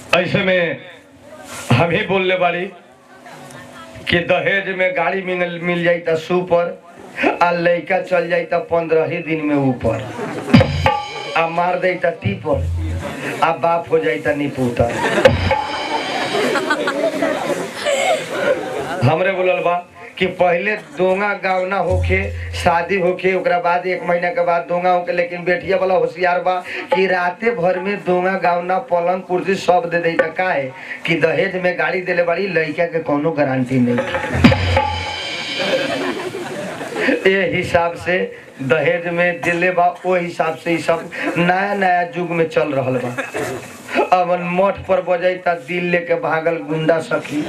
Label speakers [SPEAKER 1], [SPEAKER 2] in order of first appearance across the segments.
[SPEAKER 1] ऐसे में हम ही बोलने वाली कि दहेज में गाड़ी मिल मिल जाई त सुपर आ लड़का चल जाई त पंद्रह ही दिन में ऊपर आ मार दे त टीपर आ बाप हो जाई त निपुतर हमरे बोलल बा कि पहले दोंगा गावना होके शादी होके ओकरा बाद एक महीना के बाद दोंगा होके लेकिन बेटिया वाला होशियार बा कि राते भर में दोंगा गावना पलंग कुर्सी सब दे दी का है कि दहेज में गाड़ी देले बाड़ी लड़का के कोनो गारंटी नहीं ए हिसाब से दहेज में दिले बा ओ हिसाब से ई सब नया नया युग में चल रहल बा अमन मठ पर बजाई ता दिल लेके भागल गुंडा सखी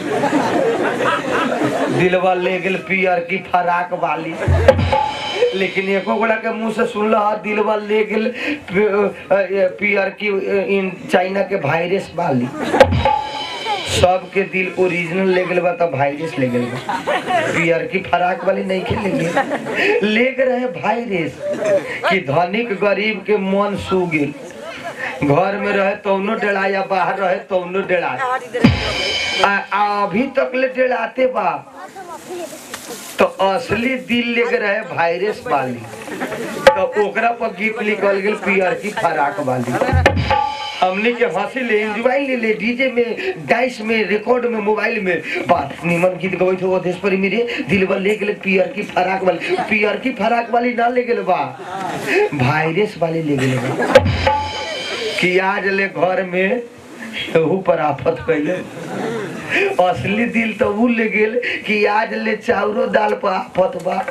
[SPEAKER 1] दिलवा ले गेल पियर की फराक वाली लेकिन एको गोड़ा के मुंह से सुनल हा दिलवा ले गेल पि- पियर की इन चाइना के वायरस वाली सबके दिल ओरिजिनल ले गेल बा त वायरस ले गेल बा पियर की फराक वाली नहीं के ले गेल ले के रहे वायरस कि धनिक गरीब के मन सू गेल घर में रहे तौनो डेड़ा या बाहर रहे तौनो डेड़ा आ, आ अभी तक ले डेड़ाते बा तो असली दिल लेके रहे वायरस वाली तो ओकरा पर गीत लिखल गेल पियर की फराक वाली हमने के हंसी ले एंजॉय ले ले डीजे में डाइस में रिकॉर्ड में मोबाइल में बात निमन गीत गवैत हो देश पर मेरे दिलवा ले गेले पियर की फराक वाली पियर की फराक वाली ना ले गेले बा वायरस वाली ले गेले बा कि आज ले घर में एहू पर आफत कैले असली दिल तो उ ले गेल कि आज ले चाउरो दाल पर आफत बा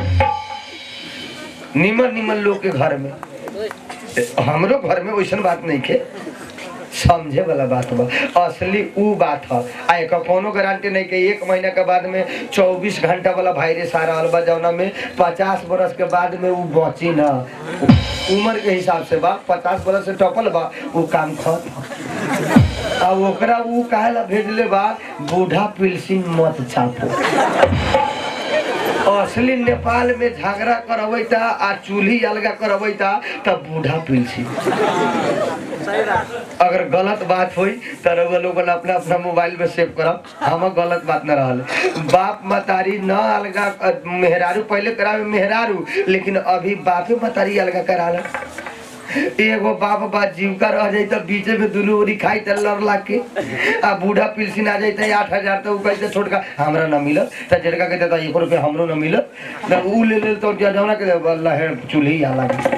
[SPEAKER 1] निमन निमन लोग के घर में हमरो घर में वैसन बात नहीं के समझे वाला बात बा असली उ बात ह आ एक कोनो गारंटी नहीं के एक महीना के बाद में 24 घंटा वाला वायरस आ रहल बा जौना में 50 बरस के बाद में उ बची ना उम्र के हिसाब से बा 50 बरस से टपल बा उ काम खत्म आ ओकरा उ काहे ला भेजले बा बूढ़ा पिलसिन मत छापो असली नेपाल में झगड़ा करबैता आ चूल्ही अलगा करबैता तब बूढ़ा पिलसी अगर गलत बात होई त रउआ लोगन अपना अपना मोबाइल में सेव करब हम गलत बात न रहल बाप मतारी न अलगा अ, मेहरारू पहले करावे मेहरारू लेकिन अभी बापे मतारी अलगा कराला एगो बाप बा जीविका रह जाई त बीचे में दुनू ओरी खाई त लड़ लाग के आ बूढ़ा पिलसिन आ जाई त आठ हजार त उ कहते छोटका हमरा न मिलत त जेड़का कहते त एक रुपया हमरो न मिलत त उ ले ले तो जौना के लहे चूल्ही आ लागी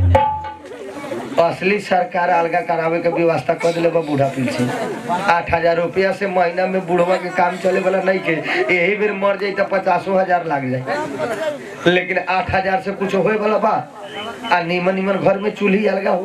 [SPEAKER 1] असली सरकार अलगा करावे के व्यवस्था कर दिले बा बूढ़ा पीछे आठ हजार रुपया से महीना में बूढ़वा के काम चले वाला नहीं के यही बेर मर जाई तो पचासो हजार लाग जाए लेकिन आठ हजार से कुछ होए वाला बा आ नीमन नीमन घर में चूल्ही अलगा हो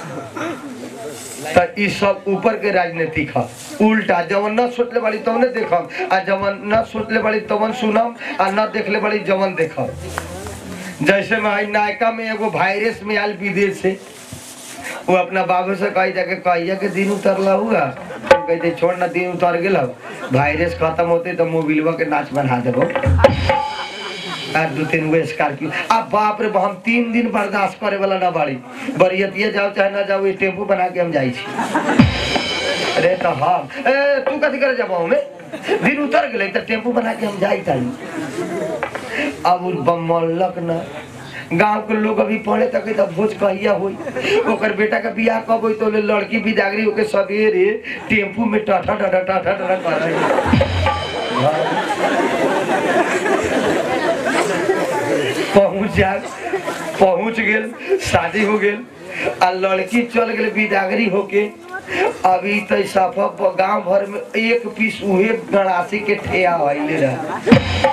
[SPEAKER 1] तो ई सब ऊपर के राजनीतिक है उल्टा जवन न सोचले बाड़ी तवने देखम आ जवन न सोचले बाड़ी तवन सुनम आ न देखले बाड़ी जवन देखम जैसे में हई नायका में एगो वायरस में आयल विदेश से वो अपना बाबू से कही जाके कहिया के दिन उतरला हुआ कहते छोड़ ना दिन उतर गेल वायरस खत्म होते तो मोबिलवा के नाच बना देबो आ दू तीन गो स्कॉर्पियो आ बाप रे हम तीन दिन बर्दाश्त करे वाला ना बाड़ी बरियतिया जाओ चाहे ना जाओ ये टेम्पू बना के हम जाई छी अरे तो हम ए तू कथी करे जब में दिन उतर गेले तो टेम्पू बना के हम जाई ताई अब उ बमलक ना गांव के लोग अभी पढ़े तक तब भोज कहिया होई ओकर बेटा का बियाह कब होई तो ले लड़की बिदागरी होके सवेरे टेम्पू में टाटा टाटा टाटा टाटा कर रही पहुंच जा पहुंच गेल शादी हो गेल आ लड़की चल गेल बिदागरी होके अभी तो सफा गांव भर में एक पीस उहे गड़ासी के ठेया आइले रहे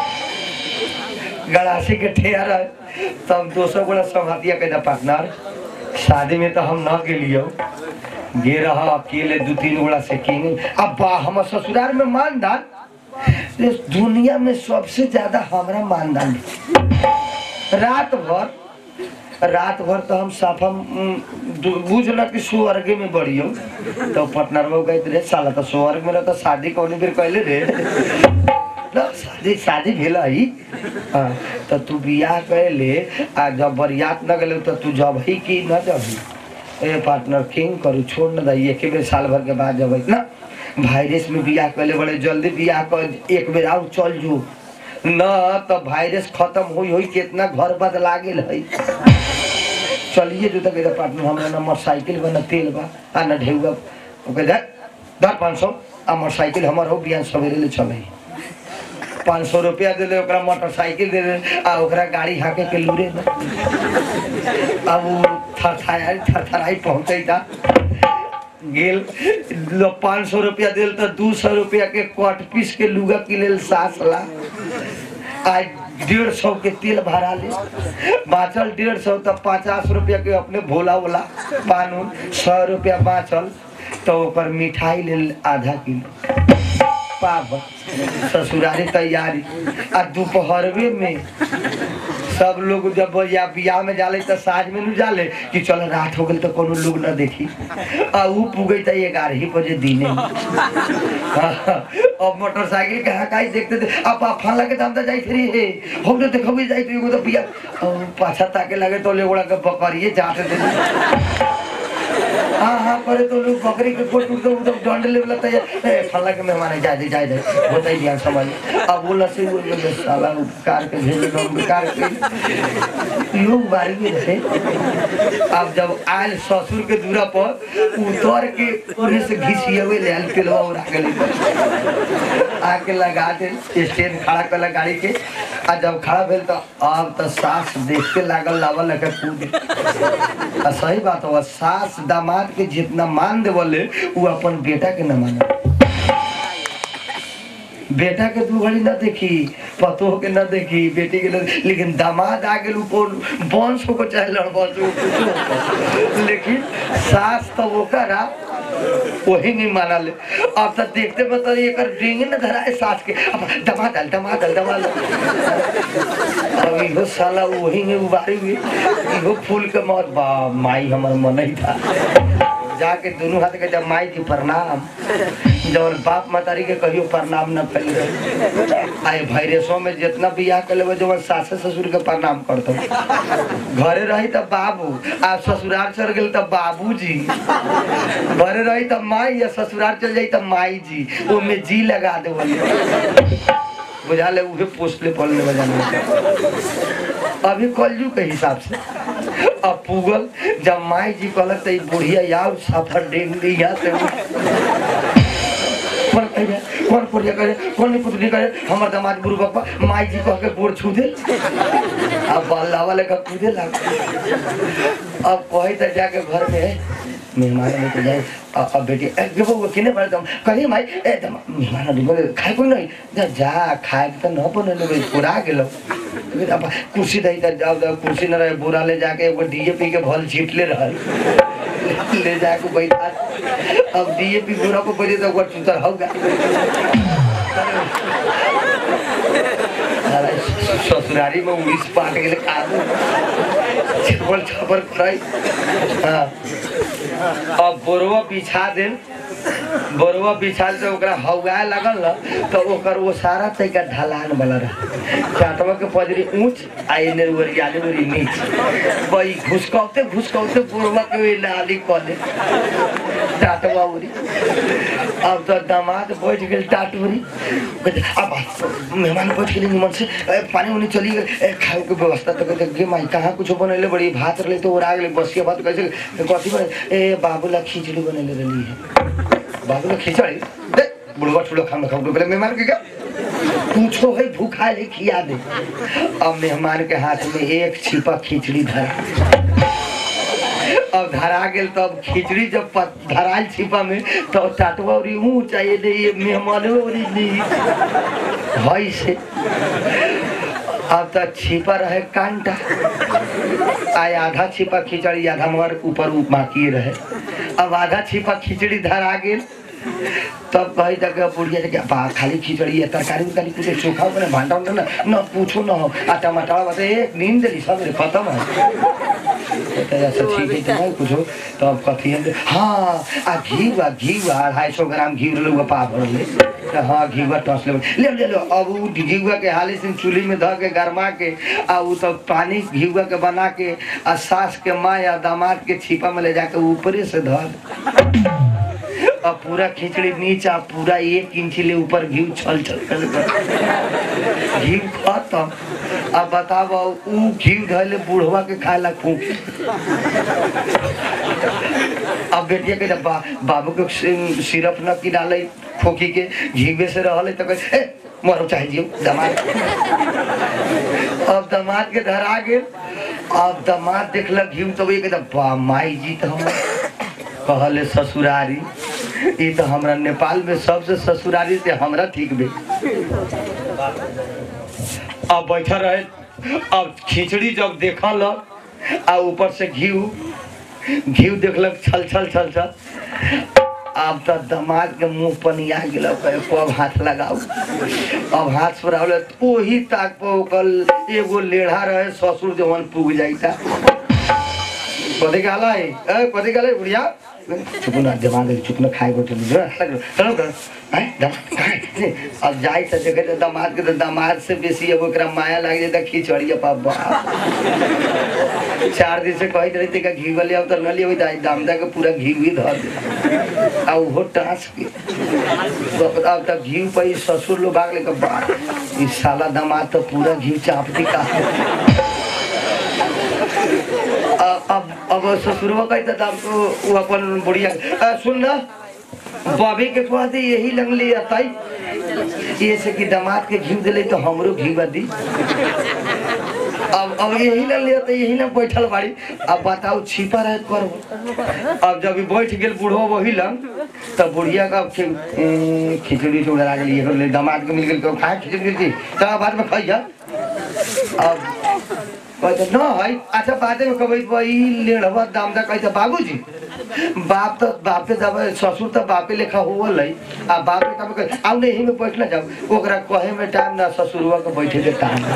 [SPEAKER 1] गड़ासी के ठेया रहे तब दोसर गोड़ा संघातिया के पार्टनर शादी में तो हम न गेलियो गे रहा अकेले दू तीन गोड़ा से किंग अब बा हम ससुराल में मानदान इस दुनिया में सबसे ज्यादा हमारा मानदान है। रात भर रात भर तो हम साफा उम, दु- बुझ न कि स्वर्ग में बढ़ियो तो पटनर में कहते रे साला तो स्वर्ग में तो शादी कौन बेर कहले रे ल, शादी शादी भेल है हाँ, तो तू बियाह कैले आ जब बरियात न गेले तो तू जब ही कि न जब ए पार्टनर किंग करू छोड़ न दई एक बेर साल भर के बाद जब ना वायरस में बियाह कैले बड़े जल्दी बियाह कर एक बेर आउ चल जू न तो वायरस खत्म होई होई कितना घर बदला गेल है चलिए जो तक पार्टनर हमरा ना मोटरसाइकिल बा ना तेल बा आ ना ढेउआ ओके दे दर पाँच सौ आ मोटरसाइकिल हमर हो बिहान सवेरे ले चले पाँच सौ रुपया दे दे ओकरा मोटरसाइकिल दे दे आ ओकरा गाड़ी हाके के लूरे ना अब वो थरथराई थरथराई पहुँचे था गेल पाँच सौ रुपया दिल तो दू सौ रुपया के कट पीस के लुगा के लेल सास ला आज डेढ़ सौ के तेल भरा ले बाँचल डेढ़ सौ तो पचास रुपया के अपने भोला वोला पान उन सौ रुपया बाँचल तो ओकर मिठाई ले आधा किलो पाव ससुरारी तैयारी आ दोपहरवे में सब लोग जब या बियाह में जाले तो साँझ में न जाले कि चल रात हो गई तो कोनो लोग न देखी आ ऊ पुगे तो ग्यारह ही बजे दिने में। अब मोटरसाइकिल के हकाई देखते थे अब आप फला के दाम तो जाई थी हे हम तो देखो भी जाई तो एगो तो बिया अब पाछा ताके लगे तो ले के बकरिए जाते थे हाँ हाँ करे तो लोग बकरी के कोट उठ तो डंड ले वाला तैयार ए फला के मेहमान है जाए दे जाए दे होता ही ध्यान समझ अब बोला से वो बोले साला उपकार के भेजे लोग बेकार के लोग बारी में रहे अब जब आयल ससुर के दूरा पर उतर के उन्हें से घिसियवे ले आयल पेलवा और आके ले आके लगा दे स्टैंड खड़ा कर गाड़ी के आ जब खड़ा भेल तो अब तो सास देख के लागल लावल लगे कूद आ सही बात हो सास दामाद के जितना मान देवले वो अपन बेटा के न माने बेटा के दू घड़ी न देखी पतो के न देखी बेटी के न लेकिन दामाद आ गेल ऊपर वंश को चाहे लड़बस हो, कुछो हो। लेकिन सास तो ओकर आ वही नहीं माना ले अब तो देखते बता एक डिंग न धरा है सास के अब दमा दल दमा दल दमा दल अब इहो साला वही में उबारी हुई इहो फूल के मौत बा माई हमर मन ही था जाके दोनों हाथ के जब माई की प्रणाम जब बाप मतारी के कहियो प्रणाम न फैल आए वायरसों में जितना बियाह कर लेबे जब सास ससुर के प्रणाम करतो घरे रही तब बाबू आ ससुराल चल गेल तब बाबूजी घरे रही तब माई या ससुराल चल जाई तब माई जी वो में जी लगा दे बुझा ले उहे पोस्टले पलने बजाने अभी कलजू के हिसाब से अब पुगल जब माई जी कहलक तो ई बुढ़िया यार सफर डेंग दी यहाँ से कौन कहे कौन पुड़िया करे कौन नहीं पुतली करे हमर दामाद गुरु बापा माई जी कह के गोड़ छू दे अब बल्ला वाले का कूदे लग अब कही तो जाके घर में मेहमान लेके जाए अ- अब बेटी ए देखो वो किने पड़े तुम कही माई ए तुम मेहमान अभी बोले खाए कोई नहीं जा जा खाए के तो न बने लोग पूरा गेलो फिर अब कुर्सी दही तर जाओ जाओ कुर्सी न रहे बोरा ले जाके एगो डीएपी के भल छीट ले रहल ले जाके बैठा अब डीएपी बोरा को बजे तो ओकर चुतर होगा साला ससुरारी में उड़ीस पाट गेले कादू छपल छपर कराई हाँ अब बोरवा बिछा देन बोरवा बिछा से ओकरा हौगाए लगल न तो ओकर वो सारा तरीका ढलान वाला रहा चाटवा के पजरी ऊंच आ एने ओरियाले ओरी नीच वही घुसकौते घुसकौते बोरवा के ओइ नाली कले टाटवा उरी अब तो दामाद बैठ गेल टाटूरी अब मेहमान बैठ गेली निमन से ए, पानी उनी चली गेल ए, खाए के व्यवस्था तो कहते गे माई कहाँ कुछ बनैले बड़ी भात रहे तो ओरा गेले बसिया भात कैसे कथी बने ए बाबूला खिचड़ी बनैले रही है बाबूला खिचड़ी दे बुढ़वा ठुलो खाना खाऊ पहले मेहमान के क्या पूछो है भूखा है खिया दे अब मेहमान के हाथ में एक छिपा खिचड़ी धरा अब धरा गेल तब खिचड़ी जब पत- धराल छिपा में तो टाटवा और मुँह चाहिए दे ये मेहमान और ली हई से अब तो छिपा रहे कांटा आय आधा छिपा खिचड़ी आधा मगर ऊपर बाकी रहे अब आधा छिपा खिचड़ी धरा गेल तब कही तक बुढ़िया से बा खाली खिचड़ी है तरकारी उरकारी कुछ चोखा बने भांटा उंटा ना न पूछो न हो आ टमाटर बता एक नींद दिली सब रे खत्म है तो ऐसा ठीक है तो नहीं कुछो तो अब कथी है हाँ आ घी बा घी बा अढ़ाई सौ ग्राम घी ले पा भर ले तो हाँ घी बा टस ले ले ले लो अब उ घी के हाली से चूल्ही में ध के गरमा के आ उ तो पानी घी के बना के आ सास के माँ या दामाद के छिपा में ले जाके ऊपरे से धर अब पूरा खिचड़ी नीचा पूरा एक इंच ले ऊपर घी छल छल कर घी खत्म अब बताब उ घी धैले बुढ़वा के खाए ला फूक अब बेटिया के जब बा, बाबू के सि- सिरप न की डाले खोखी के घीबे से रहले तो कहे "ए, मरो चाहे जियो दमाद अब दमाद के धरा गेल अब दमाद देखलक घी तो ये कहता बा माई जी तो हम कहले ससुरारी ई तो हमरा नेपाल में सबसे ससुरारी से हमरा ठीक बे अब बैठा रहे अब खिचड़ी जब देखल आ ऊपर से घी घी देखलक छल छल छल छल अब तो दमाद के मुंह पनिया गेल अब हाथ लगाऊ अब हाथ पर ओही ताक पर ओकर एगो लेढ़ा रहे ससुर जवन पुग जाइता कथी कहला है ए कथी कहला है बुढ़िया चुप ना दिमाग है, चुप ना खाए को चलो जरा चलो चलो कर हैं दम खाए अब जाई त देखे त दामाद के त दामाद से बेसी अब ओकरा माया लाग जाता खिचड़ी अब बाप चार दिन से कहत रही का घी वाले अब त न लियो त दामदा के पूरा घी भी धर दे आ उहो टास के तो अब तक घी पे ससुर लोग भाग ले के बा ई साला दामाद तो पूरा घी चाप दी का अब अब अब ससुरवा कहता था हमको वो अपन बुढ़िया अ, सुन ना बॉबी के कह दे यही लंगली अताई ये से कि दामाद के घी दिले तो हमरो घी दी अब अब यही लंगली अता यही ना बैठल बाड़ी अब बताओ छिपा रहे कर अब जब ई बैठ गेल बूढ़ो वही लंग तब बुढ़िया का खि- ए, खिचड़ी से उड़ा गेली एगो ले दामाद के मिल गेल के खाए खिचड़ी खिचड़ी तब बाद में खाई जा अब कहते न है अच्छा बादे में कहबै भाई लेढ़वा दाम दा कहते बाबूजी बाप तो बापे जब ससुर तो बापे लेखा होवल है आ बापे तब कहे आउ नहीं में बैठ ना जाओ ओकरा कहे में टाइम ना ससुरवा के बैठे के टाइम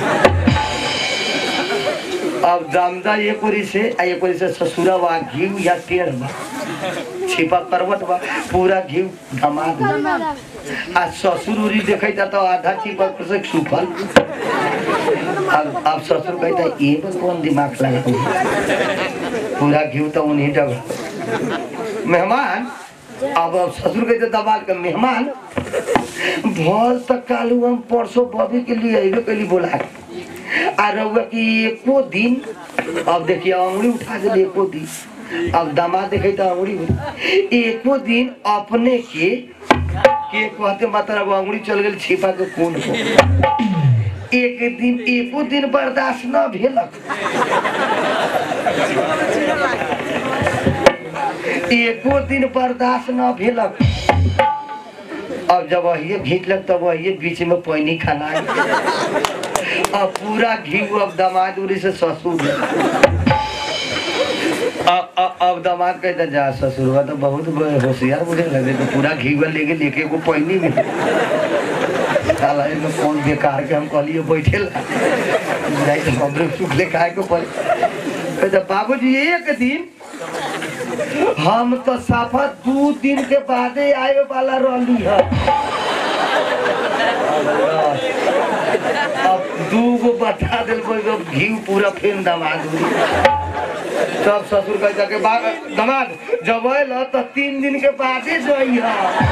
[SPEAKER 1] अब दामदा एक ओरी से आ एक ओरी से ससुरा बा घी या टेढ़ बा छिपा करवट बा पूरा घी धमाक आ ससुर उरी देखै त आधा छिपा पर से सूखल अब अब ससुर कहता है ये पर कौन दिमाग लगा पूरा घी तो उन्हीं जगह मेहमान अब अब ससुर कहते दबाल के मेहमान भल तक कालू हम परसों बॉबी के लिए अबे कैली बोला के। आ रहुआ कि एको दिन अब देखिए अंगुली उठा दिली एको दिन अब दामाद देखे तो अंगुली उठ- एको दिन अपने के के कहते मतलब अंगुली चल गेल छिपा के कोन को एक दिन एको दिन बर्दाश्त न भेलक एको दिन बर्दाश्त न भेलक अब जब वही घीचलक तब वही बीच में पानी खाना अब पूरा घी अब दामाद उरी से ससुर अब अब- अब दामाद कहता जा ससुरवा तो बहुत होशियार मुझे लगे तो पूरा घी लेके लेके को पानी में साला एमे कौन बेकार के हम कहलिए बैठे ला नहीं तो हमरे सुखले खाए को पड़े कहता बाबूजी एक दिन हम तो साफा दू दिन के बादे आए वाला रहली है अब दू गो बता दिल को घी पूरा फेन दमाद हुई सब ससुर कह जाके बा- दमाद जब आयल तो तीन दिन के बादे जई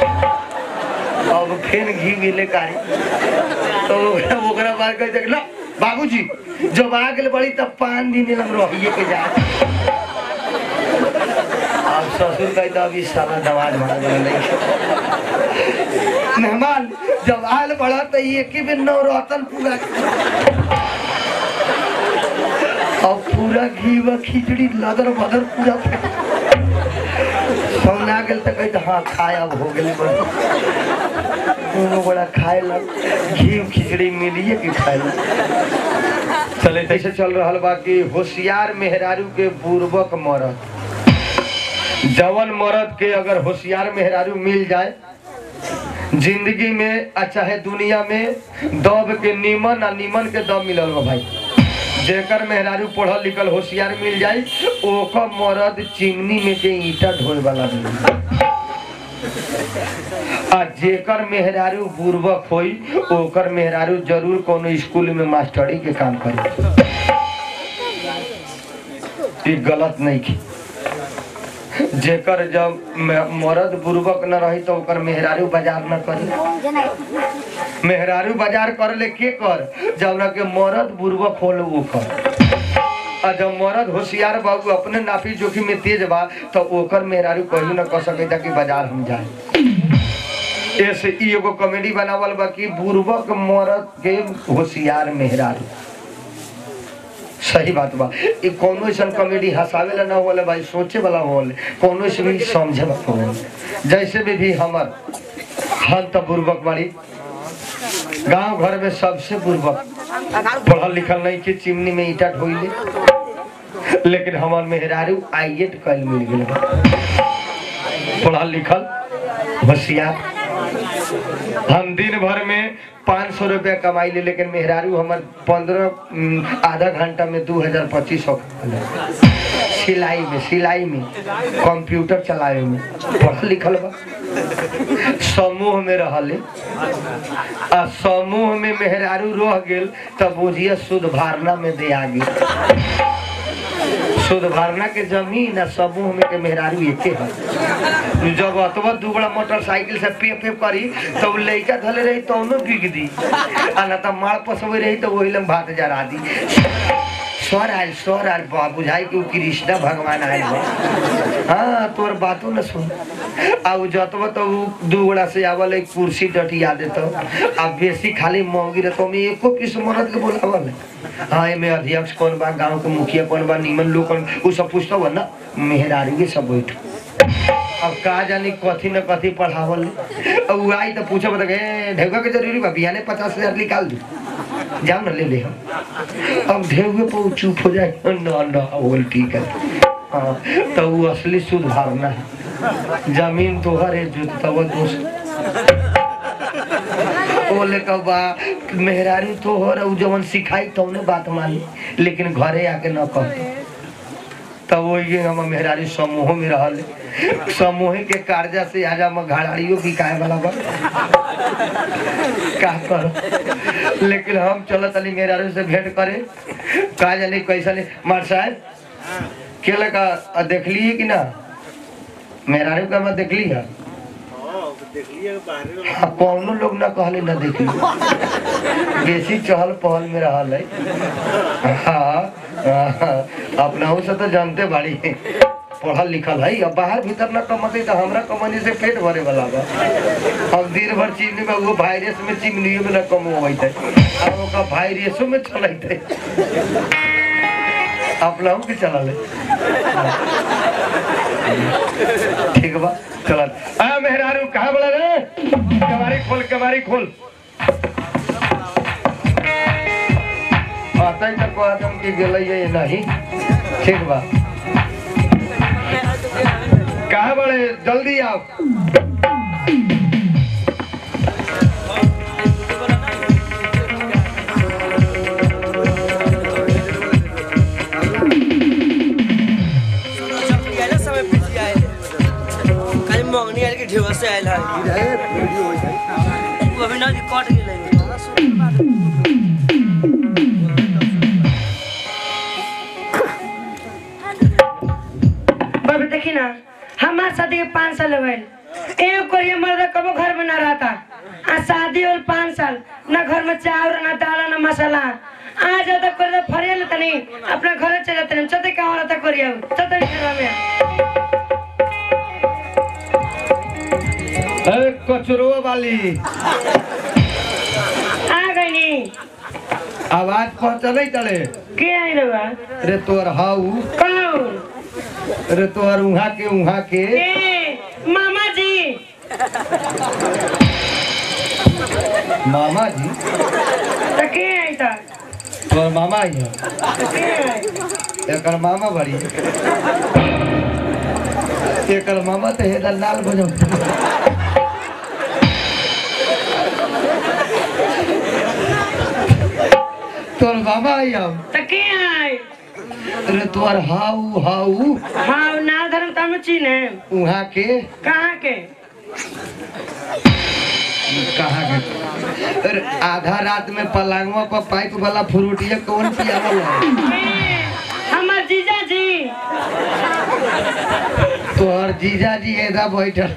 [SPEAKER 1] अब फेन घी मिले कारी तो ओकरा ओकरा बाद कह जाके ना बाबूजी जब आ गेल बड़ी तब पाँच दिन हम रहिए के जा अब ससुर कहता अभी साला दमाद मार नहीं मेहमान जब आयल बड़ा तो एक ही बेर नवरतन पूरा अब पूरा घी व खिचड़ी लदर बदर पूरा सौना गेल तो कहते हाँ खाए अब हो गेल दोनों बड़ा खाए लग घी खिचड़ी मिलिए कि खाए लग चले ऐसे चल रहा बा कि होशियार मेहरारू के पूर्वक मरत जवन मर्द के अगर होशियार मेहरारू मिल जाए जिंदगी में आ चाहे दुनिया में दब के नीमन आ नीमन के दब मिलल बा भाई जेकर मेहरारू पढ़ल लिखल होशियार मिल जाई ओकर मर्द चिमनी में के ईटा ढोए वाला मिली आ जेकर मेहरारू बुर्बक होई ओकर मेहरारू जरूर कोनो स्कूल में मास्टरी के काम करी ई गलत नहीं की जेकर जब मे- मर्द बुर्बक न रही तो ओकर मेहरारू बाजार न करी मेहरारू बाजार कर ले के कर जब के मर्द बुर्बक होल वो कर आ जब मर्द होशियार बाबू अपने नाफी जोखिम में तेज बा तो ओकर मेहरारू कहीं न कह सके कि बाजार हम जाए ऐसे ई एगो कॉमेडी बनावल बा कि बुर्बक मर्द के होशियार मेहरारू सही बात बा ई कोनो ऐसा कॉमेडी हंसावे ला ना होले भाई सोचे वाला होले कोनो से भी समझे वाला होले जैसे भी भी हमर हम तो बुर्बक बाड़ी गांव घर में सबसे बुर्बक पढ़ल लिखल नहीं के चिमनी में ईटा ढोइले लेकिन हमार मेहरारू आईएट कल मिल गेल बा पढ़ल लिखल होशियार हम दिन भर में पाँच सौ रुपया कमाई ले लेकिन मेहरारू हमार पंद्रह आधा घंटा में दू हजार पच्चीस सौ सिलाई में सिलाई में कंप्यूटर चलावे में पढ़ल लिखल बा समूह में रहले आ समूह में मेहरारू रह गेल तब बुझिए शुद्ध भारना में दे आ गेल शुद्ध भारना के जमीन आ समूह में के मेहरारू एके है जब अतवा दुबड़ा मोटरसाइकिल से पे पे करी तो लइका धले रही तो उन्हों बिक दी आ ना तो माल पसवे रही तो वही लम भात जरा दी स्वर आयल स्वर आयल बा बुझाई कि उ कृष्णा भगवान आयल बा हाँ तोर बातों न सुन आ उ जतवा तो उ दू गोड़ा से आवल एक कुर्सी डटिया देतो आ बेसी खाली महंगी रहतो में एको किस मरद के बोलावल हाँ एमे अध्यक्ष कौन बा गांव के मुखिया कौन बा निमन लोग कौन उ सब पूछतो बा ना मेहरारू के सब बैठ अब का जानी कथी न कथी पढ़ावल अब उ आई तो पूछो बता ए ढेउका के जरूरी बा बिहाने पचास हजार निकाल दू जाओ ना ले ले हम अब ढेउए पर उ चुप हो जाए ना ना बोल ठीक है हाँ तो वो असली शुद्ध भावना है जमीन तोहर है जुतवा दोस्त बोले कब बा मेहरारू तोहर उ जवन सिखाई तौने बात मानी लेकिन घरे आके न कह तब वही हम मेहरारू समूह में रहल समूह के कार्जा से आज हम घड़ाड़ियों बिकाए वाला बा का कर लेकिन हम चलत अली मेहरारू से भेंट करे का जानी कैसा नहीं मार साहब के लगा आ, देखली है कि ना मेहरारू का मैं देखली है हाँ, कौनो लोग ना कहले ना देखली बेसी चहल पहल में रहल है हाँ, हाँ, अपनाहू से तो जानते बाड़ी पढ़ल लिखल है अब बाहर भीतर ना कमते तो हमरा कमनी से पेट भरे वाला बा अब दिन भर चिमनी में वो वायरस में चिमनियों में ना कम होइत है अब ओका वायरसों में चलत है अपनाहू के चलल है ठीक बा चलत आ मेहरारू कहाँ बोला रे कमारी खोल कमारी खोल आता तक को आदम के गेलै ये नहीं ठीक बा कहाँ बड़े जल्दी आओ
[SPEAKER 2] समय पीछे आए खाली मंगनी आयल के ढेवा से आयल है वो अभी ना कट गेलै
[SPEAKER 3] बाबू देखी ना हमार शादी के पाँच साल हो गए एक कोरिया मर्द कबो घर में ना रहता आ शादी और पाँच साल ना घर में चावल ना दाल ना मसाला आ जाता कोरिया फरिया लेता नहीं अपना घर चले जाते नहीं चलते कहाँ रहता कोरिया चलते घर में
[SPEAKER 1] ए कचरो वाली
[SPEAKER 3] आ गई नहीं
[SPEAKER 1] आवाज पहुंचले तले
[SPEAKER 3] के आई रहा
[SPEAKER 1] रे तोर हाउ
[SPEAKER 3] कौन
[SPEAKER 1] रे तोर उहा के उहा के
[SPEAKER 3] ए मामा जी
[SPEAKER 1] मामा जी
[SPEAKER 3] तो के आई था
[SPEAKER 1] तोर मामा ही है
[SPEAKER 3] के आई
[SPEAKER 1] एकर मामा बड़ी एकर मामा तो हेदर लाल बजौ तोर बाबा आई हम
[SPEAKER 3] तो के है
[SPEAKER 1] अरे तोर हाउ हाउ
[SPEAKER 3] हाँ ना धर्म तम चीने
[SPEAKER 1] उहाँ के
[SPEAKER 3] कहाँ के
[SPEAKER 1] कहाँ के अरे आधा रात में पलंगवा पर पाइप वाला फ्रूटिया कौन पियावल है
[SPEAKER 3] ए, हमर जीजा जी
[SPEAKER 1] तोहर जीजा जी एदा बैठल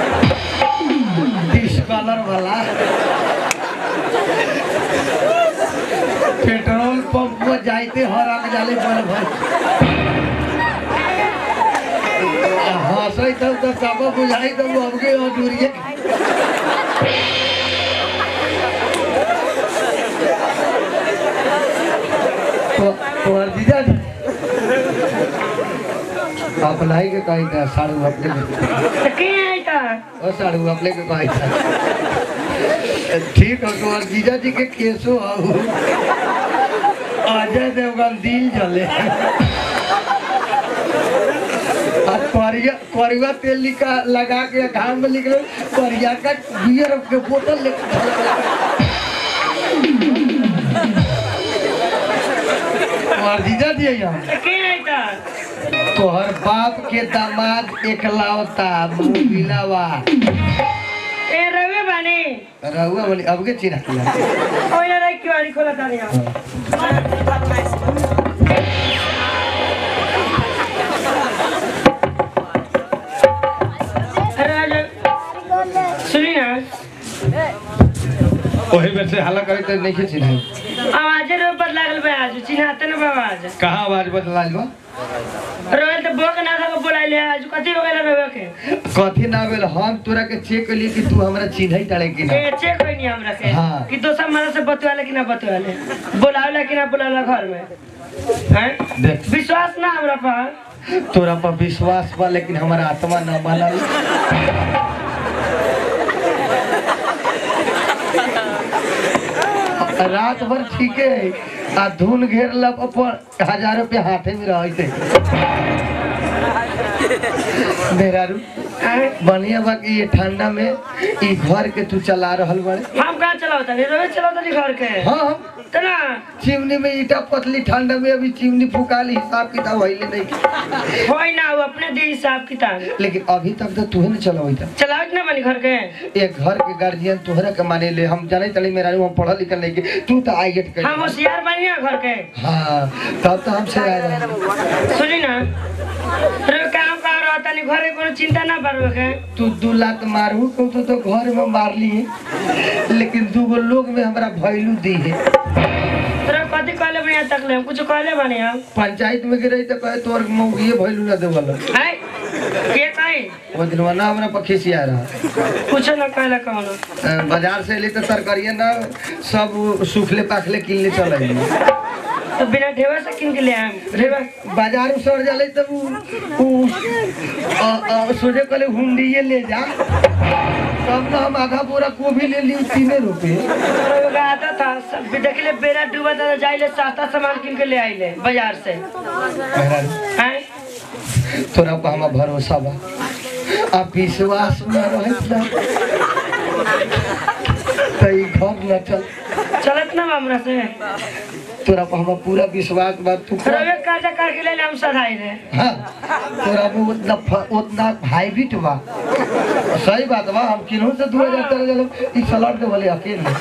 [SPEAKER 1] डिस कलर वाला पेट्रोल पंप पर जाइते हर आग जाले बड़ भाई हंसै तब तो सब बुझाई तब हमके अधूरिए तो तोहर जीजा जी अपनाई के कही था साड़ू अपने के
[SPEAKER 3] तो के है का
[SPEAKER 1] ओ साड़ू अपने के कही था ठीक हो तो जीजा जी के केसो हो अजय देवगन दिल जले और करिया करिया तेल लिखा लगा के घाम में लिख लो करिया का बियर के बोतल लेके और जीजा जी यहाँ
[SPEAKER 3] तो के है का
[SPEAKER 1] तोहर बाप के दामाद एकलौता मुबिलावा
[SPEAKER 3] ए रवे बानी
[SPEAKER 1] रहुआ बोली अब के चिन्ह किया
[SPEAKER 3] ओए रे किवाड़ी खोला तानी हम अरे राजा सुनी ना
[SPEAKER 1] ओही में से हल्ला करे तो नहीं चिन्ह
[SPEAKER 3] आवाजे रो पर लागल बा आज चिन्हाते न बा आज
[SPEAKER 1] कहाँ आवाज बदलाल बा
[SPEAKER 3] रोए तो बोक ना था बोलाइले आज कथी हो गेल रोए के
[SPEAKER 1] कथी ना भेल हम तोरा के चेक कलिए कि तू हमरा चिन्ह तारे कि ना
[SPEAKER 3] ए चेक होई नहीं हमरा के
[SPEAKER 1] हाँ।
[SPEAKER 3] कि दोसर मरा से बतवाले कि ना बतवाले बोलावला कि ना बोलावला घर में हैं
[SPEAKER 1] देख
[SPEAKER 3] विश्वास ना हमरा पर
[SPEAKER 1] तोरा पर विश्वास बा लेकिन हमारा आत्मा न मानल रात भर ठीके है आ धुन घेर लब पर हजार रुपया हाथे में रहे थे मेरा रू
[SPEAKER 3] हैं?
[SPEAKER 1] बढ़िया बा कि ये ठंडा में ई घर के तू चला रहल बड़े
[SPEAKER 3] हम कहाँ चलावता नहीं रोए चलावता नहीं घर के
[SPEAKER 1] हाँ
[SPEAKER 3] तो ना
[SPEAKER 1] चिमनी में ईटा पतली ठंडा में अभी चिमनी फुकाली हिसाब किताब होइले नहीं
[SPEAKER 3] होई ना वो अपने दे हिसाब किताब
[SPEAKER 1] लेकिन अभी तक तो तू ही नहीं चलावई था
[SPEAKER 3] चलावत ना बनी घर के
[SPEAKER 1] एक घर के गार्जियन तोहरा के माने ले हम जाने तली मेरा हम पढ़ल लिखल नहीं के तू तो आई गेट कर
[SPEAKER 3] हम होशियार बनी ना घर के
[SPEAKER 1] हाँ तब तो हमसे आए रहे
[SPEAKER 3] सुनी ना रे काम कहाँ रहता नहीं घर के कोनो चिंता ना पड़ो के
[SPEAKER 1] तू दू लात मारू को तो, तो घर में मार ली है लेकिन दू गो लोग में हमरा भैलू दी है
[SPEAKER 3] तेरा कथी कहले बढ़िया तक ले हम कुछ कहले बनी हम
[SPEAKER 1] पंचायत में गिरई तो कहे तोर मौगिए भैलू ना देवल
[SPEAKER 3] है के कहीं
[SPEAKER 1] वो दिन ना हमरा पखी आ रहा
[SPEAKER 3] कुछ ना कहले कौनो
[SPEAKER 1] अ, बाजार से ले तो तरकारिया ना सब सूखले पाखले किन ले चल
[SPEAKER 3] तो बिना ढेवा से किन के ले आए ढेवा
[SPEAKER 1] बाजार में सड़ जाले तब उ उ अ, अ, सोचे कहले हुंडिये ले जा तब ना हम आधा बोरा गोभी ले ली तीने रुपए
[SPEAKER 3] तो का आता था सब देख ले बेरा डूबा था जाइले सस्ता सामान किन के ले आइले बाजार से
[SPEAKER 1] मेहरारू,
[SPEAKER 3] हैं
[SPEAKER 1] तोरा पर हमार भरोसा बा अब विश्वास में रहे ना तो ई घर न चल
[SPEAKER 3] चलत ना हमरा से
[SPEAKER 1] तोरा पर हमार पूरा विश्वास बा तू कर।
[SPEAKER 3] रवे काजा कर के ले ले हम सधाई रे
[SPEAKER 1] हाँ तोरा में उतना फ- उतना हाईब्रिड बा सही बात बा हम किन्हू से दू हजार तेरह जलो ई सलाड के बोले अकेले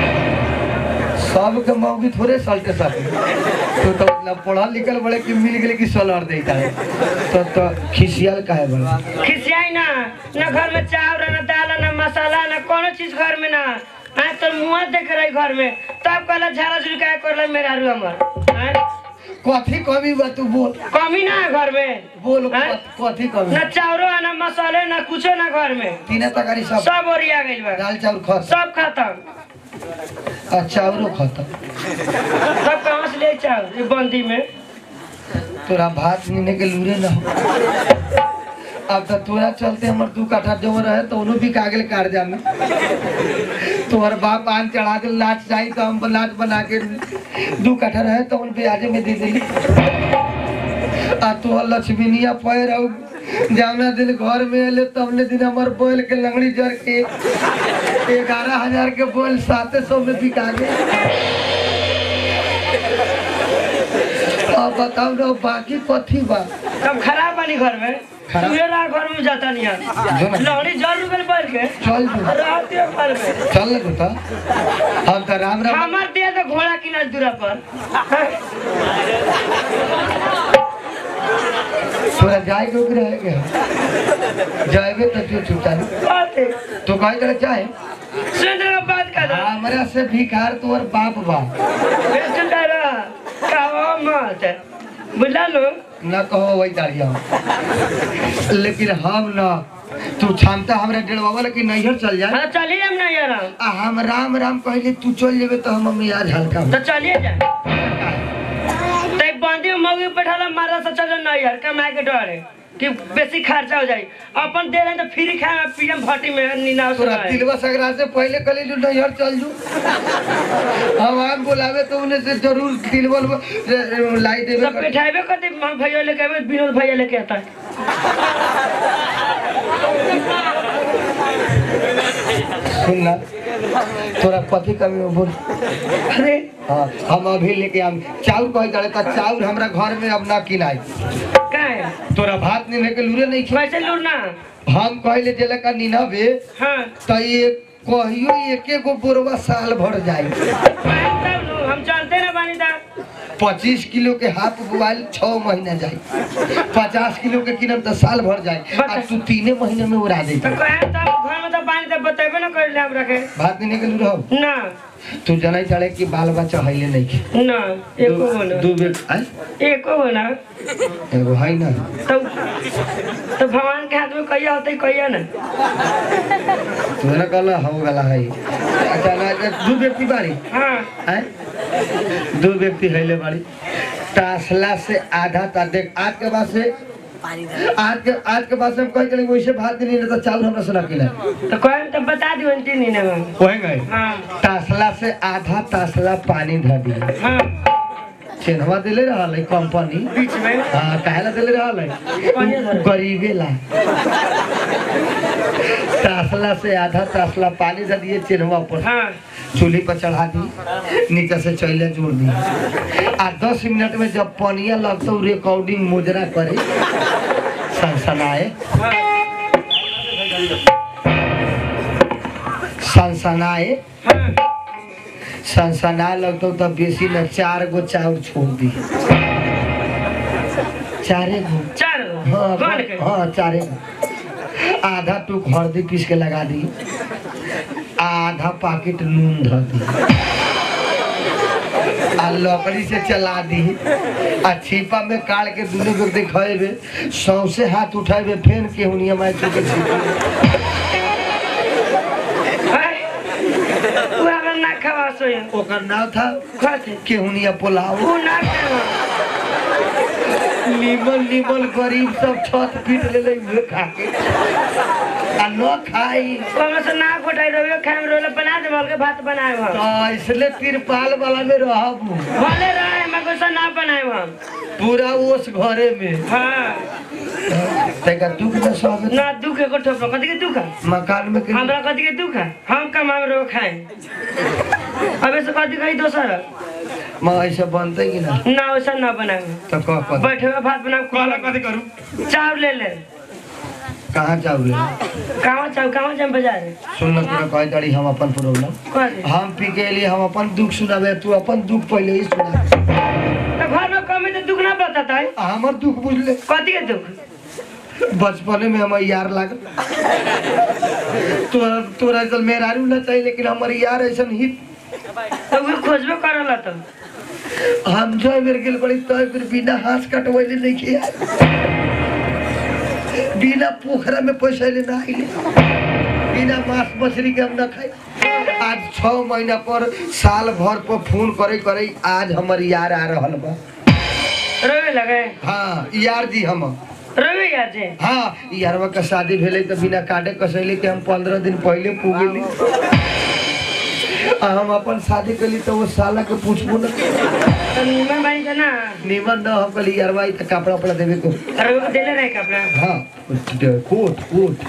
[SPEAKER 1] सब के मौगी थोड़े सलटे सके तो तो ना पढ़ल लिखल बड़े कि मिल गेले कि सलाड देता है तो तो खिसियल काहे बड़ा
[SPEAKER 3] खिसियाई ना ना घर में चावल ना दाल ना मसाला ना कोनो चीज घर में ना हाँ तो मुँह देख रही घर में तब कहला झाड़ा झुड़का कर मेरा रू हमर हैं?
[SPEAKER 1] कथी कमी बा तू बोल
[SPEAKER 3] कमी ना है घर में
[SPEAKER 1] बोल
[SPEAKER 3] हैं?
[SPEAKER 1] कथी कमी
[SPEAKER 3] ना चावलो ना मसाले ना कुछो ना घर में
[SPEAKER 1] तीने तकारी सब
[SPEAKER 3] सब ओरिया गइल बा
[SPEAKER 1] दाल चाउर खत
[SPEAKER 3] सब खत्म
[SPEAKER 1] आ चाउरो खत्म
[SPEAKER 3] सब कहाँ से ले चावल ये बंदी में
[SPEAKER 1] तोरा भात नीने के लूरे न हो अब तो तोरा चलते हमर दू काठा जो रहे तो उन्हों भी कागल कार्जा में तोहर बाप आन चढ़ा के लाच चाहिए तो हम लाच बना के दू काठा रहे तो उन ब्याजे में दे दिली आ तोहर लक्ष्मीनिया पैर और जौना दिन घर में अले तबने दिन हमार बोल के लंगड़ी जर के ग्यारह हजार के बोल साते सौ में बिका गए अब बताओ ना बाकी कथी बा
[SPEAKER 3] कब खराब बनी घर में
[SPEAKER 1] खराब?
[SPEAKER 3] सुबेरा घर में जाता नहीं है
[SPEAKER 1] जो ना।
[SPEAKER 3] लौड़ी जर रुपये बैठ के
[SPEAKER 1] चल जो
[SPEAKER 3] रात के घर में
[SPEAKER 1] चल ना तो हम तो राम राम
[SPEAKER 3] हमार दे तो घोड़ा की दूरा पर
[SPEAKER 1] तोरा जाए के ओकरे है के जाएबे तो तू चुपचाप
[SPEAKER 3] बात है
[SPEAKER 1] तो कहे करे चाहे
[SPEAKER 3] सुन रहा बात कर रहा
[SPEAKER 1] हमरा से भिखार तोर बाप बा
[SPEAKER 3] सुन रहा कहो मत बुझला लो
[SPEAKER 1] न कहो वही दाड़िया लेकिन हम न तू क्षमता हमरा डेढ़वा लेकिन नैहर चल जाए
[SPEAKER 3] हाँ चलिए हम नहीं यार
[SPEAKER 1] आ हम राम राम कहले तू चल जेबे तो हम मियाज हल्का हो
[SPEAKER 3] तो चलिए जा तै बंदी में मौगी बैठाला मारा से चलो नहीं यार कमाए के डर है कि बेसी खर्चा हो जाए अपन दे रहे तो फ्री खाए पीएम भट्टी में नीना
[SPEAKER 1] तोरा तिलवा सगरा से पहले कहले जो नैहर चल जू हम आम बुलावे तो उन्हें से जरूर तिलवल लाई देवे
[SPEAKER 3] सब बैठाबे कर दे हम भैया लेके आवे विनोद भैया लेके आता है
[SPEAKER 1] सुन ना तोरा कथी कमी में बोल
[SPEAKER 3] अरे
[SPEAKER 1] हाँ हम अभी लेके आम चाउर कहे जाए तो चाउर हमरा घर में अब ना किनाई
[SPEAKER 3] का है
[SPEAKER 1] तोरा भात नहीं के लूरे नहीं
[SPEAKER 3] वैसे लूटना
[SPEAKER 1] खी हम कहले जेला का निनबे
[SPEAKER 3] हाँ
[SPEAKER 1] तो ये कहियो एके गो बोरवा साल भर जाई
[SPEAKER 3] तब लो, हम चलते ना बानी दा
[SPEAKER 1] पच्चीस किलो के हाथ बुआल छह महीना जाई पचास किलो के किनम तो साल भर जाई आ तू तीने महीने में उड़ा दे
[SPEAKER 3] तो कहे तब घर में तो बानी तब बतेबे ना कर ले हम रखे
[SPEAKER 1] भात नहीं के रहो
[SPEAKER 3] ना
[SPEAKER 1] तू जनाई चढ़े कि बाल बच्चा हईले नहीं के
[SPEAKER 3] ना एको हो ना
[SPEAKER 1] दू बेर आय
[SPEAKER 3] एको हो ना
[SPEAKER 1] एगो है ना
[SPEAKER 3] तो तो भगवान के हाथ में कहिया होते कहिया ना
[SPEAKER 1] तू ना कहला हो गला है अच्छा ना दू व्यक्ति बाड़ी
[SPEAKER 3] हाँ
[SPEAKER 1] आय दो व्यक्ति हईले बाड़ी तासला से आधा ता देख आज के बाद से आज के आज के बाद से हम कह चले वैसे भात नहीं रहता चावल हमरा से ना खिला
[SPEAKER 3] तो कहे तो बता दियो तीन दिन में
[SPEAKER 1] वही गए
[SPEAKER 3] हाँ
[SPEAKER 1] तासला से आधा तासला पानी धर दिए
[SPEAKER 3] हाँ
[SPEAKER 1] चिन्हवा दिले रहल है कंपनी
[SPEAKER 3] बीच में
[SPEAKER 1] हाँ काहेला दिले रहल है
[SPEAKER 3] कहिया धरे?
[SPEAKER 1] गरीबे ला तासला से आधा तासला पानी धर दिए चिन्हवा पर
[SPEAKER 3] हाँ
[SPEAKER 1] चूल्ही पर चढ़ा दी नीचे से चैले जोड़ दी आ दस मिनट में जब पनिया लगता रिकॉर्डिंग मुजरा करे सनसनाए
[SPEAKER 3] हाँ
[SPEAKER 1] सनसनाए
[SPEAKER 3] हाँ
[SPEAKER 1] सनसनाए लगता तब बेसी न चार गो चाउर छोड़ दी चारे गो
[SPEAKER 3] चार
[SPEAKER 1] हाँ
[SPEAKER 3] कौन के
[SPEAKER 1] हाँ चारे गो आधा टूक हल्दी पीस के लगा दी आधा पैकेट नून धर दी आ लकड़ी से चला दी आ छिपा में काट के दुनू को दिखेबे सौसे हाथ उठेबे फेन के हुनिया मार चुके छिपा
[SPEAKER 3] हाय वो अगर ना खवा सोए
[SPEAKER 1] ओकर नाम था
[SPEAKER 3] खाते
[SPEAKER 1] केहुनिया पुलाव
[SPEAKER 3] वो ना खावा
[SPEAKER 1] नीमन नीमन गरीब सब छत पीट ले ले उहे खा के आ न खाई
[SPEAKER 3] ओमे से ना घोटाई रहे खाए रोले बना दे मल के भात बनाए हम
[SPEAKER 1] तो इसलिए तिरपाल वाला में रहब
[SPEAKER 3] भले रहे मैं कुछ ना बनाए हम
[SPEAKER 1] पूरा ओस घरे में
[SPEAKER 3] हाँ
[SPEAKER 1] तैका दुख न सब
[SPEAKER 3] ना दुख को ठोप कथी के दुख है
[SPEAKER 1] मकान में के
[SPEAKER 3] हमरा कथी के दुख है हम कमाए रो खाए अबे से कथी कही दोसर
[SPEAKER 1] मां ऐसे बनते कि ना
[SPEAKER 3] ना वैसा ना बनाए
[SPEAKER 1] तो कह कह
[SPEAKER 3] बैठे हुए भात बनाए
[SPEAKER 1] कहला कथी करू
[SPEAKER 3] चाव ले ले
[SPEAKER 1] कहाँ चावल
[SPEAKER 3] कहाँ चाव कहाँ जाए बाजार
[SPEAKER 1] सुन न तोरा कह दड़ी हम अपन प्रॉब्लम
[SPEAKER 3] कथी
[SPEAKER 1] हम पी के लिए हम अपन दुख सुनाबे तू अपन दुख पहले ही सुना
[SPEAKER 3] तो घर में कमी तो दुख ना बताता है
[SPEAKER 1] आ, हमर दुख बुझले
[SPEAKER 3] कथी के दुख
[SPEAKER 1] बचपने में हमार यार लागल तोरा तोरा चल मेहरारू ना चाहिए लेकिन हमार यार ऐसा हित
[SPEAKER 3] तो वो खोजबे करला तो
[SPEAKER 1] हम जो बेर गेल बड़ी तो फिर बिना हाथ कटवैले नहीं किया बिना पोखरा में पैसा ले ना आइले बिना मांस मछली के हम ना खाई आज छह महीना पर साल भर पर फोन करे करे आज हमर यार आ रहल बा
[SPEAKER 3] रोवे लगे
[SPEAKER 1] हाँ यार जी हम
[SPEAKER 3] रोवे यार जे
[SPEAKER 1] हाँ यारवा का शादी भेले तो बिना काटे कसैले के हम पंद्रह दिन पहले पुगेली आ हम अपन शादी कली तो वो साला के पूछबो न
[SPEAKER 3] तो नीमन बानी था ना
[SPEAKER 1] निमन न हम कली यार भाई त कपड़ा उपड़ा देवे को
[SPEAKER 3] अरे वो देले रहे कपड़ा
[SPEAKER 1] हाँ कोट कोट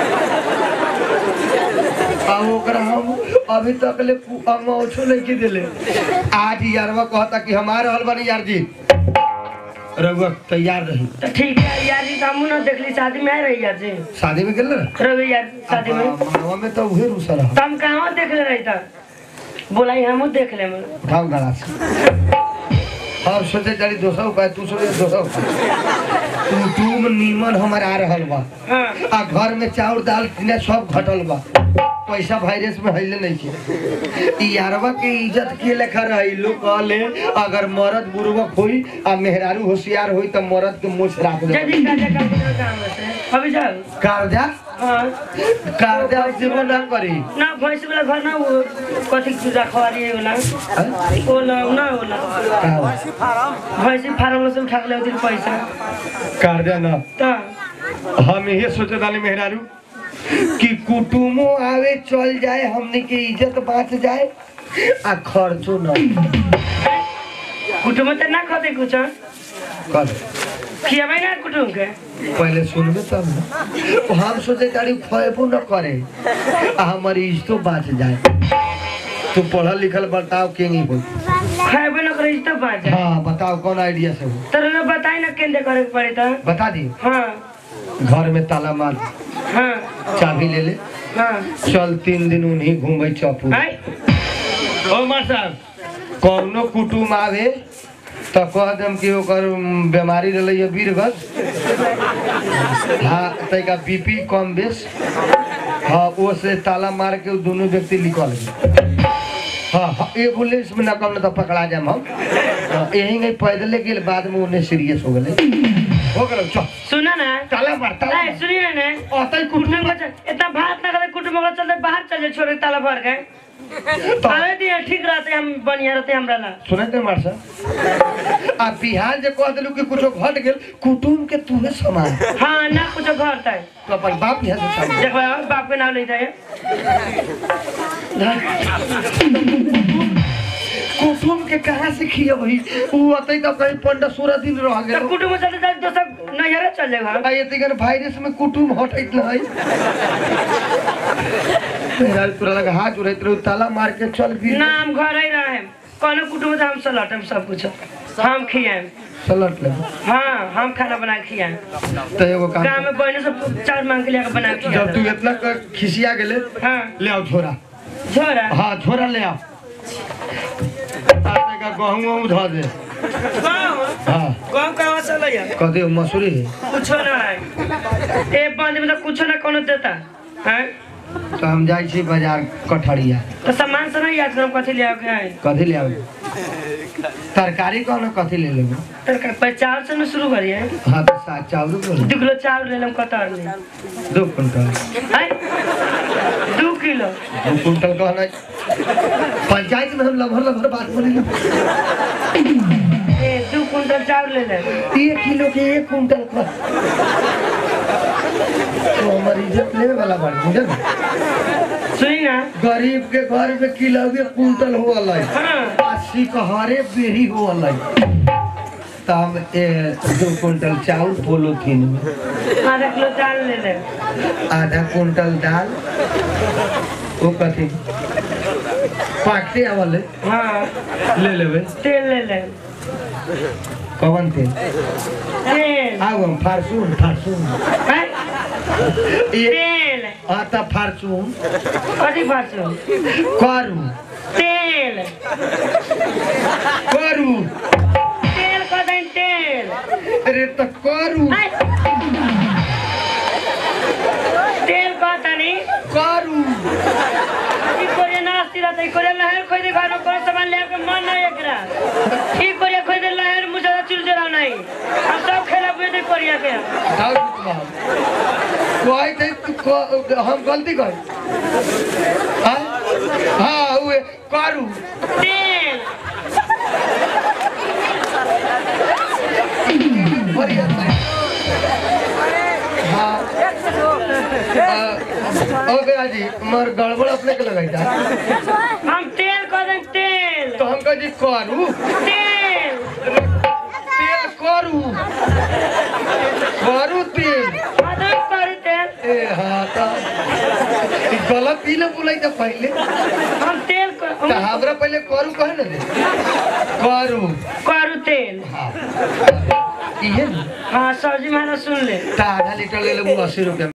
[SPEAKER 1] आ ओकरा हम अभी तक ले अमौछो नहीं के दिले आज यारवा कहता कि हमारे हल बनी यार जी रघुआ तैयार रही
[SPEAKER 3] तो ठीक है यार जी तो हम ना देखली शादी में आए रही यार जी
[SPEAKER 1] शादी में गेल
[SPEAKER 3] रवि यार शादी में
[SPEAKER 1] मनवा में तो उहे रूसा रहा
[SPEAKER 3] तो हम कहाँ देख ले रही था बोला हम देख ले मैं
[SPEAKER 1] उठाओ गला से हम सोचे जारी दोसर उपाय तू सोचे दोसर उपाय तू तुम नीमन हमारे आ रहल बा
[SPEAKER 3] हाँ
[SPEAKER 1] आ घर में चाउर दाल किने सब घटल बा पैसा वायरस में हइले नहीं के ई यारवा के इज्जत के लेखा रही लोग कहले अगर मर्द बुर्बक होई आ मेहरारू होशियार होई त मर्द के मुछ राख दे
[SPEAKER 3] जल्दी का जा का काम है अभी जाओ
[SPEAKER 1] कर्जा
[SPEAKER 3] हाँ
[SPEAKER 1] कर्जा जीवन ना करी
[SPEAKER 3] ना भैंस वाला घर ना वो कथी पूजा खवारी है वाला
[SPEAKER 1] हैं?
[SPEAKER 3] वो ना ना वाला
[SPEAKER 1] का हो?
[SPEAKER 3] भैंसी फार्म से उठा के ले दिन पैसा
[SPEAKER 1] कर्जा ना
[SPEAKER 3] तो
[SPEAKER 1] हम ये सोचे दानी मेहरारू कि कुटुमो आवे चल जाए हमने के इज्जत बाँच जाए आ खर्चो न
[SPEAKER 3] कुटुम तो ना खाते कुछ
[SPEAKER 1] कर
[SPEAKER 3] खियाबे ना कुटुम के
[SPEAKER 1] पहले सुनबे तब न हम सोचे तारी खैबो न करे आ हमारी इज्जतो बाँच जाए तू पढ़ल लिखल बताओ के नहीं हो
[SPEAKER 3] खाएबे ना करे तो बात है
[SPEAKER 1] हाँ बताओ कौन आइडिया से हो
[SPEAKER 3] तर ना बताई ना केंद्र करे के पड़े तो
[SPEAKER 1] बता दी
[SPEAKER 3] हाँ
[SPEAKER 1] घर में ताला मार
[SPEAKER 3] हाँ
[SPEAKER 1] चाबी ले ले
[SPEAKER 3] हाँ
[SPEAKER 1] चल तीन दिन उन्हीं घूमे चौपू
[SPEAKER 3] आई
[SPEAKER 1] ओ मार साहब कौनो कुटुम आवे तो कह देम कि ओकर उम, बीमारी रहले है वीरगत हाँ तैका बीपी कम बेस हाँ वो से ताला मार के उ दोनों व्यक्ति निकल गए हाँ हाँ एम्बुलेंस में ना कम ना तो पकड़ा जाम हम हाँ, यही नहीं पैदले गेल बाद में उन्हें सीरियस हो गए हो गए चल
[SPEAKER 3] सुना ना
[SPEAKER 1] ताला मार ताला
[SPEAKER 3] ए, सुनिए ना ने
[SPEAKER 1] अतई
[SPEAKER 3] कुटुम
[SPEAKER 1] कुटुम
[SPEAKER 3] को चल- इतना भात ना करे कुटुम को चलते बाहर चल जाए छोड़े ताला भर के आवे दिए ठीक रहते हम बढ़िया रहते हमरा ला
[SPEAKER 1] सुने थे मार साहब आ बिहार जे कह दिलू कि कुछो घट गेल कुटुम के तूहे समान
[SPEAKER 3] हाँ ना कुछ घर तक
[SPEAKER 1] तो अपन बाप यहाँ से सामने
[SPEAKER 3] देखो यार, बाप के नाम ले जाए
[SPEAKER 1] कुटुम के कहाँ से खिया वही उ अतई तो कहीं पंद्रह सोलह दिन रह
[SPEAKER 3] तो
[SPEAKER 1] गेल
[SPEAKER 3] कुटुम चलते जाए तो सब नजर चल जाएगा
[SPEAKER 1] आ ये तिगन वायरस में कुटुम हटैत नहीं मेरा पूरा लगा हाथ उड़ैत रहो ताला मार के चल भी
[SPEAKER 3] ना हम घर ही रहे कोनो कुटुम से हम सलट हम सब कुछ हम खियाए
[SPEAKER 1] सलट ले
[SPEAKER 3] हाँ हम खाना बना के खियाए
[SPEAKER 1] तो एगो काम
[SPEAKER 3] गाँव में बहने सब चार मांग के लेकर बना के
[SPEAKER 1] जब तू
[SPEAKER 3] खिया
[SPEAKER 1] इतना क- खिसिया गेले
[SPEAKER 3] हाँ
[SPEAKER 1] ले आओ छोरा
[SPEAKER 3] झोरा
[SPEAKER 1] हाँ छोरा ले आओ आटे का गहूँ वहूँ धो दे
[SPEAKER 3] गाँव
[SPEAKER 1] हाँ
[SPEAKER 3] गाँव कहाँ से लैया
[SPEAKER 1] कदे मसूरी है
[SPEAKER 3] कुछो ना है एक बंद में तो कुछो ना कोनो देता हैं
[SPEAKER 1] तो हम जाइ छी बाजार कठरिया
[SPEAKER 3] तो सामान से नहीं याद करो कथी ले आओगे हैं
[SPEAKER 1] कथी ले आबे तरकारी कौन कथी ले लेबे
[SPEAKER 3] तर पचास से न शुरू करिए
[SPEAKER 1] हाँ तो सात चावल बोलो
[SPEAKER 3] दू किलो चावल ले लेम कतर ले
[SPEAKER 1] दो कुंटल
[SPEAKER 3] हैं दू किलो
[SPEAKER 1] दो कुंटल कहना पंचायत में हम लभर लभर बात बोले
[SPEAKER 3] ए दू कुंटल चावल ले ले
[SPEAKER 1] एक किलो के एक कुंटल का तो हमारी इज्जत लेवे वाला बात बुझल
[SPEAKER 3] सुनी ना
[SPEAKER 1] गरीब के घर में किलो के कुंटल हो अलग
[SPEAKER 3] हाँ
[SPEAKER 1] अस्सी कहरे बेरी हो अलग तो हम ए, दो कुंटल चावल पोलोथीन में
[SPEAKER 3] आधा किलो चावल ले ले
[SPEAKER 1] आधा कुंटल दाल वो कथी पाकते आवल है,
[SPEAKER 3] हाँ
[SPEAKER 1] ले लेवे
[SPEAKER 3] तेल ले ले
[SPEAKER 1] कवन तेल
[SPEAKER 3] तेल
[SPEAKER 1] आगो फारसून फारसून
[SPEAKER 3] हैं
[SPEAKER 1] ये
[SPEAKER 3] तेल
[SPEAKER 1] आता फारसून
[SPEAKER 3] कथी फारसू
[SPEAKER 1] करू
[SPEAKER 3] तेल
[SPEAKER 1] करू
[SPEAKER 3] तेल कथी तेल
[SPEAKER 1] अरे तो करू
[SPEAKER 3] हैं? तेल कहतानी
[SPEAKER 1] करू
[SPEAKER 3] ई कोरिया नास्ती रहता ई कोरिया लहर खोई दे घर में कोनो सामान ले के मन नहीं एकरा ई कोरिया खोई दे लहर मुझे चुरचुरा नहीं हम सब खेला बुझे दे कोरिया के
[SPEAKER 1] जाओ जी तुम्हारा कोई थे तू को- हम गलती कर हाँ हाँ उहे करू
[SPEAKER 3] तेल
[SPEAKER 1] बढ़िया से। हाँ ओ गया जी मर गड़बड़ अपने के लगाई था
[SPEAKER 3] हम तेल कह दें तेल
[SPEAKER 1] तो हम कह जी करू
[SPEAKER 3] तेल
[SPEAKER 1] तेल करू करू तेल
[SPEAKER 3] मदद करू तेल
[SPEAKER 1] ए हाँ तो ई गलत ही ना बोलाई था पहले
[SPEAKER 3] हम तेल क-
[SPEAKER 1] तो हमरा पहले करू कहे ना रे करू
[SPEAKER 3] करू तेल
[SPEAKER 1] हाँ इहे ना
[SPEAKER 3] हाँ सब्जी माना सुन ले
[SPEAKER 1] तो आधा लीटर ले लेबू अस्सी रुपया